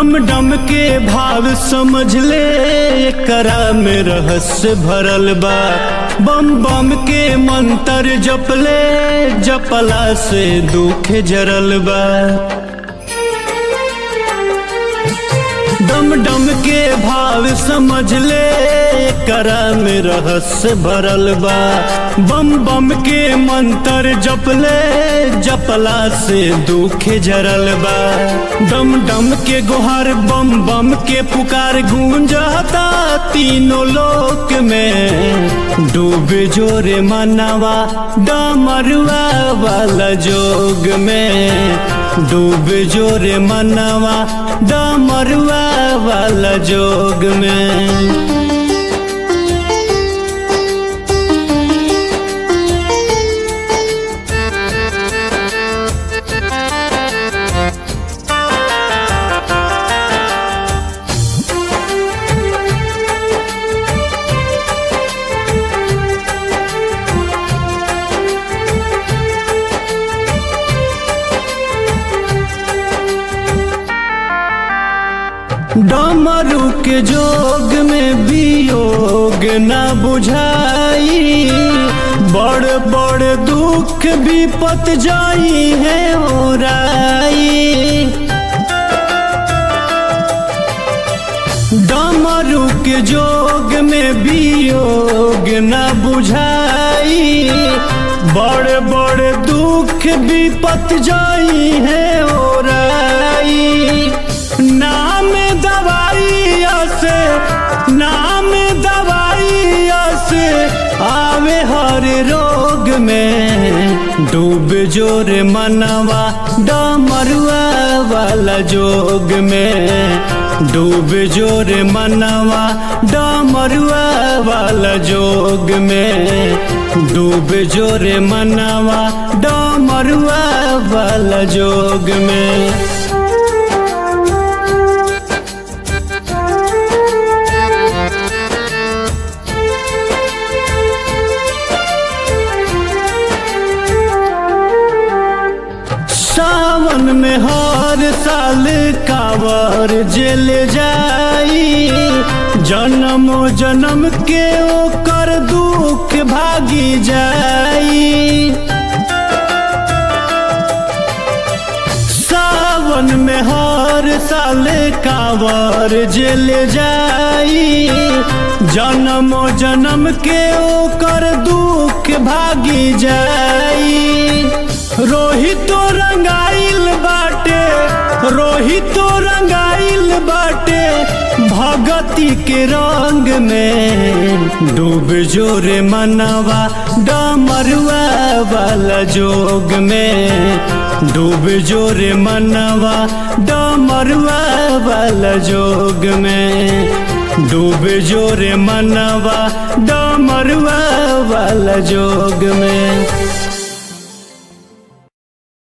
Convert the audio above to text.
डम डम के भाव समझ ले एकरा में रहस्य भरल बा बम बम के मंत्र जपले जपला से दुख जरल बा डम डम के भाव समझ ले करा में रहस्य भरल बा बम बम के मंत्र जपले जपला से दुख जरल बा डम डम के गुहार बम बम के पुकार गूंजता तीनों लोक में डूबे जोरे मनवा डमरुआ वाला जोग में डूबे जोरे मनवा डमरुआ वाला जोग में डमरू के जोग में वियोग न बुझाई बड़ बड़ दुख विपत जाई है ओराई डमरू के जोग में वियोग न बुझाई बड़ बड़ दुख विपत जाई है ओराई नाम दवाई से नाम दवाई से आवे हर रोग में डूब जोर मनवा डमरुआ वाला जोग में डूब जोर मनवा डमरुआ वाला जोग में डूब जोर मनवा डमरुआ वाला जोग में सावन में हर साल कावर जेल जाई जन्म जन्म के ओकर दुख भागी जाई सावन में हर साल कावर जेल जाई जन्म जन्म के ओकर दुख भागी जाई रोहितो रंगाइल बाटे रोहितो रंगाइल बाटे भगती के रंग में डूब जोरे मनवा डमरुआ वाला जोग में डूब जोरे मनवा डमरुआ वाला जोग में डूब जोरे मनवा डमरुआ वाला जोग में